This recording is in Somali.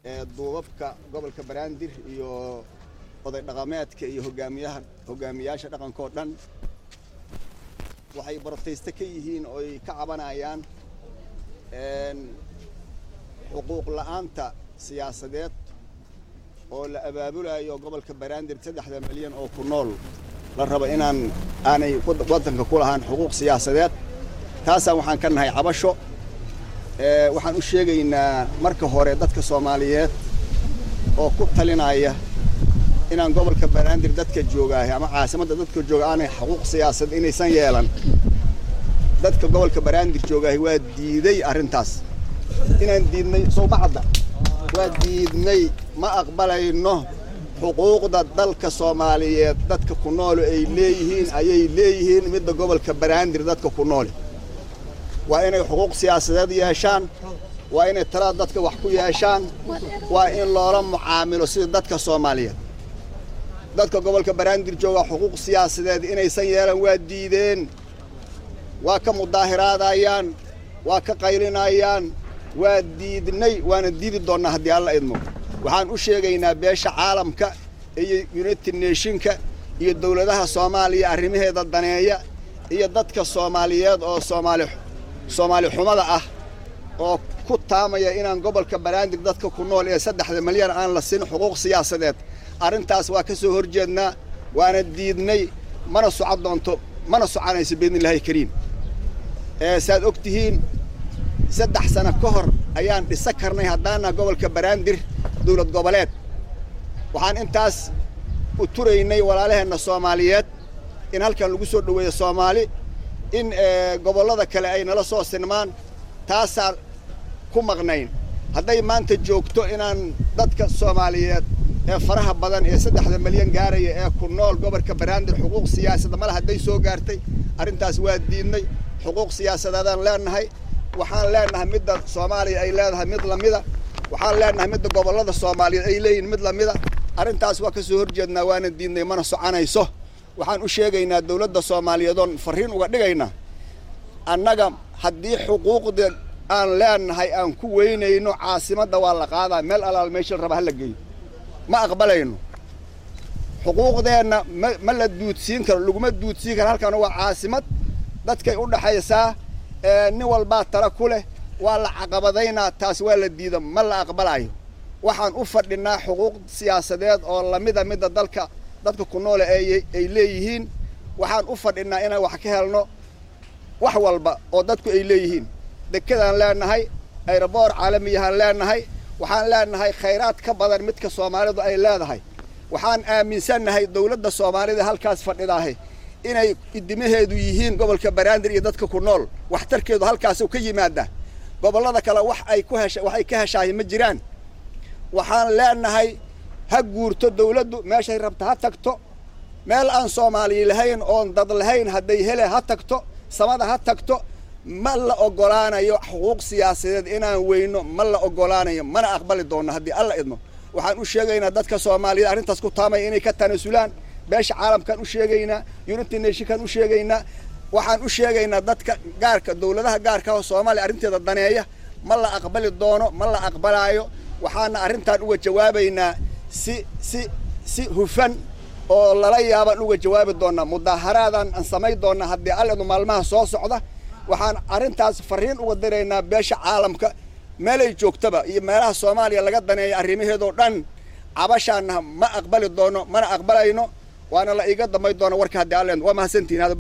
duubabka gobolka banaadir iyo oday dhaqameedka iyo hogaamiyaha hogaamiyaasha dhaqankao dhan waxay barotayste ka yihiin oo ay ka cabanayaan xuquuq la'aanta siyaasadeed oo la abaabulayo gobolka banaadir saddexda milyan oo ku nool la rabo inaan aanay waddanka ku lahaan xuquuq siyaasadeed taasaan waxaan ka nahay cabasho waxaan u sheegaynaa marka hore dadka soomaaliyeed oo ku talinaya inaan gobolka banaadir dadka joogaahay ama caasimadda dadka jooga aanay xuquuq siyaasad inaysan yeelan dadka gobolka banaadir joogaahay waa diiday arrintaas inaan diidnay sowbacadda waa diidnay ma aqbalayno xuquuqda dalka soomaaliyeed dadka ku noole ay leeyihiin ayay leeyihiin midda gobolka banaadir dadka ku noole waa inay xuquuq siyaasadeed yeeshaan waa inay talada dadka wax ku yeeshaan waa in loola mucaamilo sida dadka soomaaliyeed dadka gobolka banaadir jooga xuquuq siyaasadeed inaysan yeelan waa diideen waa ka mudaahiraadayaan waa ka qaylinayaan waa diidnay waana diidi doonnaa haddii alla idmo waxaan u sheegaynaa beesha caalamka iyo united nationka iyo dowladaha soomaaliya arrimaheeda daneeya iyo dadka soomaaliyeed oo soomaali soomaali xumada ah oo ku taamaya inaan gobolka banaadir dadka ku nool ee saddexda milyan aan la siin xuquuq siyaasadeed arrintaas waa ka soo hor jeednaa waana diidnay mana soco doonto mana soconayso biidnillahi kariim saaad og tihiin saddex sano ka hor ayaan dhisa karnay haddaana gobolka banaadir dowlad goboleed waxaan intaas u turaynay walaalaheenna soomaaliyeed in halkan lagu soo dhoweeyo soomaali in gobollada kale ay nala soo sinmaan taasaan ku maqnayn hadday maanta joogto inaan dadka soomaaliyeed ee faraha badan ee saddexda milyan gaaraya ee ku nool gobolka banaadir xuquuq siyaasada male hadday soo gaartay arrintaas waa diidnay xuquuq siyaasadeedaan leenahay waxaan leenahay midda soomaaliya ay leedahay mid lamida waxaan leenahay midda gobollada soomaaliyeed ay leeyihin mid lamida arrintaas waa ka soo horjeednaa waana diidnay mana soconayso waxaan u sheegaynaa dowladda soomaaliyeed oon farriin uga dhigaynaa annaga haddii xuquuqda aan leenahay aan ku weynayno caasimadda waa la qaadaa meel alaal meesha la raba ha la geeyo ma aqbalayno xuquuqdeenna ma ma la duudsiin karo laguma duudsiin karo halkan waa caasimad dadkay u dhaxaysaa nin walbaa tala ku leh waa la caqabadaynaa taas waa la diida ma la aqbalayo waxaan u fadhinaa xuquuq siyaasadeed oo lamida midda dalka dadka ku noole ay leeyihiin waxaan u fadhinaa inaan wax ka helno wax walba oo dadku ay leeyihiin dekedaan leenahay ayroboor caalamiyahaan leenahay waxaan leenahay khayraad ka badan midka soomaalidu ay leedahay waxaan aaminsannahay dowladda soomaalida halkaas fadhidaahe inay idimaheedu yihiin gobolka banaadir iyo dadka ku nool waxtarkeedu halkaasuu ka yimaadaa gobollada kale wax ay ku hesha wax ay ka heshaahay ma jiraan waxaan leenahay ha guurto dawladdu meeshay rabta ha tagto meel aan soomaaliya lahayn oon dad lahayn hadday hele ha tagto samada ha tagto ma la oggolaanayo xuquuq siyaasadeed inaan weyno ma la oggolaanayo mana aqbali doonno haddii alla idmo waxaan u sheegaynaa dadka soomaaliyeed arrintaas ku taamaya inay ka tanasulaan beesha caalamkaan u sheegaynaa united nationkaan u sheegaynaa waxaan u sheegaynaa dadka gaarka dowladaha gaarka oo soomaaliya arrinteeda daneeya ma la aqbali doono ma la aqbalaayo waxaana arrintaan uga jawaabaynaa si si si hufan oo lala yaabaan uga jawaabi doonaa mudaaharaadaan aan samayn doonaa haddii alledu maalmaha soo socda waxaan arrintaas farriin uga diraynaa beesha caalamka meelay joogtaba iyo meelaha soomaaliya laga daneeya arrimaheedoo dhan cabashaana ma aqbali doono mana aqbalayno waana la iiga dambayn doona warka haddii alle waa mahadsantihin